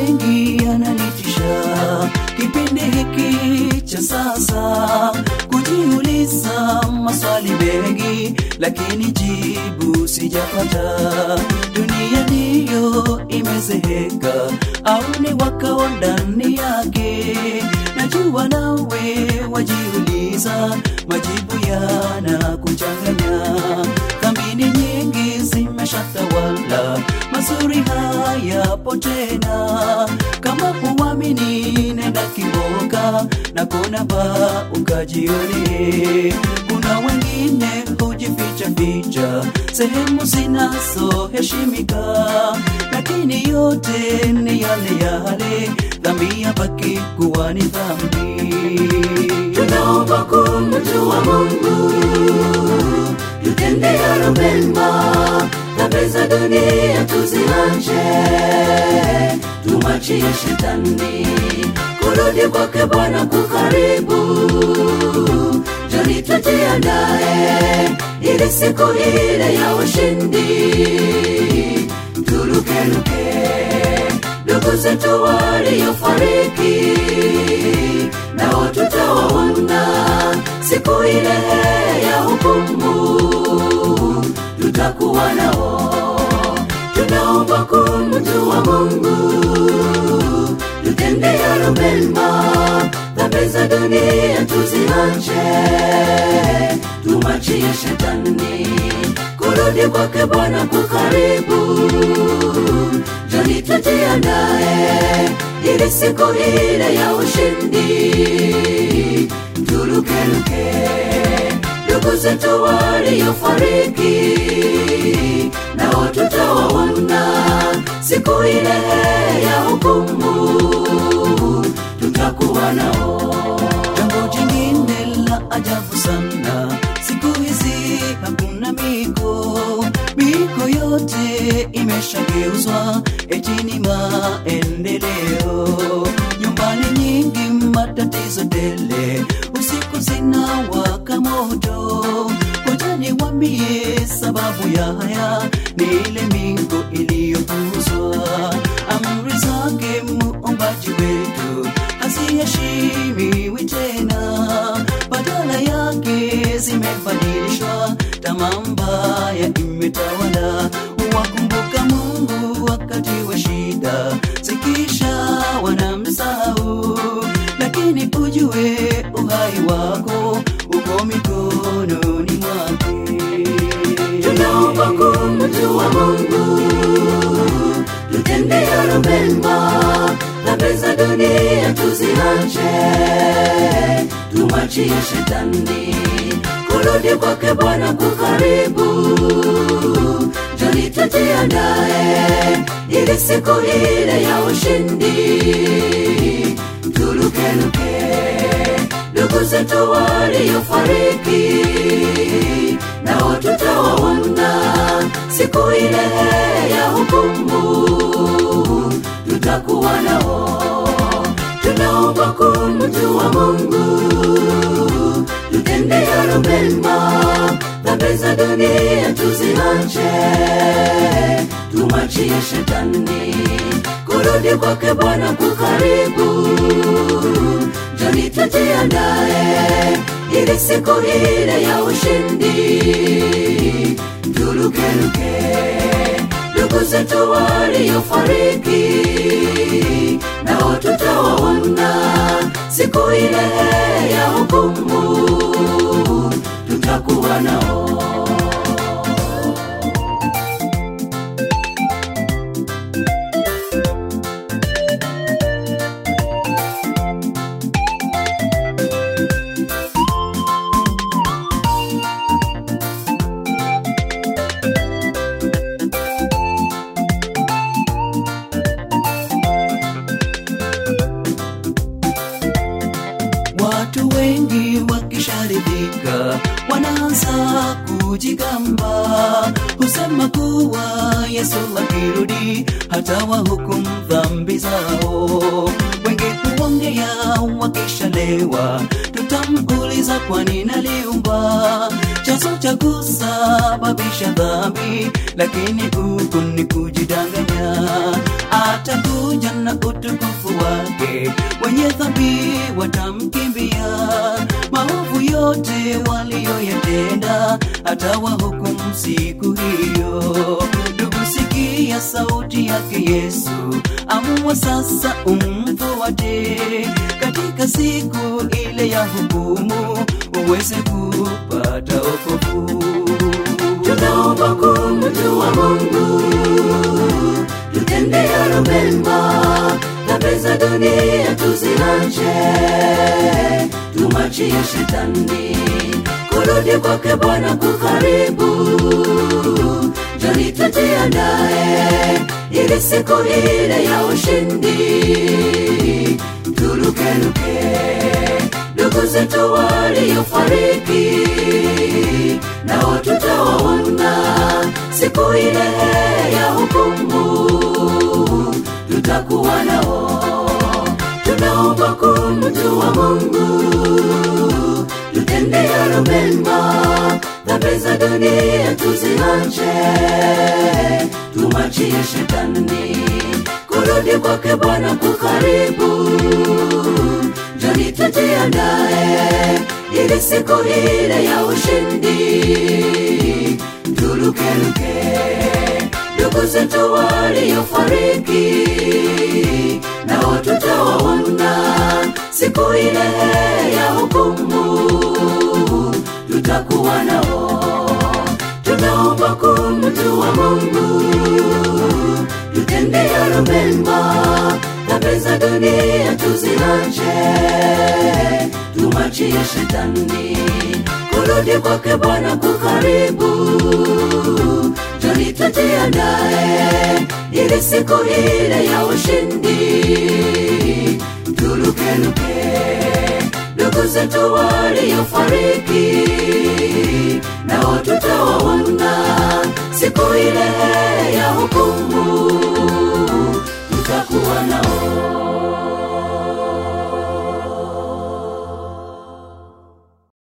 mengi yananitisha kipindi hiki cha sasa, kujiuliza maswali mengi, lakini jibu sijapata. Dunia ndiyo imezeheka au ni wakao ndani yake? Najua nawe wajiuliza, majibu yanakuchanganya. Dhamini nyingi zimeshatawala, mazuri hayapo tena. Kama huamini, nenda Kiboka na kuna ba ukajione. Kuna wengine hujificha ficha sehemu zinazoheshimika, lakini yote ni yale yale, dhambi yabaki kuwa ni dhambi. tunaomba kumjua Mungu, tutende yalo mema, dhambi za dunia tuziache, tumwachie shetani. Kurudi kwake Bwana kukaribu, joni tujiandae, ili siku ile ya ushindi turukeruke. Ndugu zetu waliofariki nao tutawaona siku ile ya hukumu, tutakuwa nao. Tunaomba kumjua Mungu, tutende yalo mema, dhambi za dunia tuziache, tumwachie shetani. Kurudi kwake Bwana kukaribu, joni tujiandae, ili siku ile ya ushindi turukeruke. Ndugu zetu waliofariki nao tutawaona siku ile ya hukumu, tutakuwa nao. Jambo jingine la ajabu sana, siku hizi hakuna miko, miko yote imeshageuzwa eti ni maendeleo. Nyumbani nyingi matatizo tele, usiku zinawaka moto. Ngoja niwaambie sababu ya haya, ni ile miko iliyopuuzwa. Amri zake muumbaji wetu haziheshimiwi tena, badala yake zimebadilishwa, tamaa mbaya imetawala. Wakumbuka Mungu wakati wa shida, zikisha wanamsahau, lakini ujue uhai wako uko mikononi mwake. tunaomba kumjua Mungu, tutende yalo mema, dhambi za dunia tuziache, tumwachie shetani. Kurudi kwake Bwana kukaribu, joni tujiandae, ili siku ile ya ushindi turukeruke. Ndugu zetu waliofariki nao tutawaona siku ile ya hukumu, tutakuwa nao. Tunaomba kumjua Mungu, tutende yalo mema, dhambi za dunia tuziache, tumwachie shetani. Kurudi kwake Bwana kukaribu, joni tujiandae, ili siku ile ya ushindi turukeruke. Ndugu zetu waliofariki nao tutawaona siku ile ya hukumu, tutakuwa nao. Watu wengi wakisharidhika wanaanza kujigamba, husema kuwa Yesu akirudi hata wahukumu dhambi zao. Wengi huongea wakishalewa, tutamuuliza kwa nini aliumba chanzo cha kusababisha dhambi, lakini huku ni kujidanganya. Atakuja na utu watamkimbia maovu yote waliyoyatenda hata wahukumu siku hiyo ndugu sikia sauti yake yesu amua sasa umfuate katika siku ile ya hukumu uweze kupata okovu tunaomba kumjua mungu tutende yalo mema dhambi za dunia tuziache tumachie shetani kurudi kwake bwana kukaribu joni tujiandae ili siku ile ya ushindi turukeruke ndugu zetu waliofariki nao tutawaona siku ile ya hukumu tutakuwa nao tunaomba kumjua mungu tutende yalo mema dhambi za dunia tuziache tumachie shetani kurudi kwake bwana kukaribu joni tujiandae ili siku ile ya ushindi turukeruke ndugu zetu waliofariki nao tutawaona siku ile ya hukumu tutakuwa nao tunaomba kumjua mungu tutende yalo mema dhambi za dunia tuziache tumachie shetani kurudi kwake bwana kukaribu joni tujiandae ili siku ile ya ushindi turukeruke ndugu zetu waliofariki nao tutawaona siku ile ya hukumu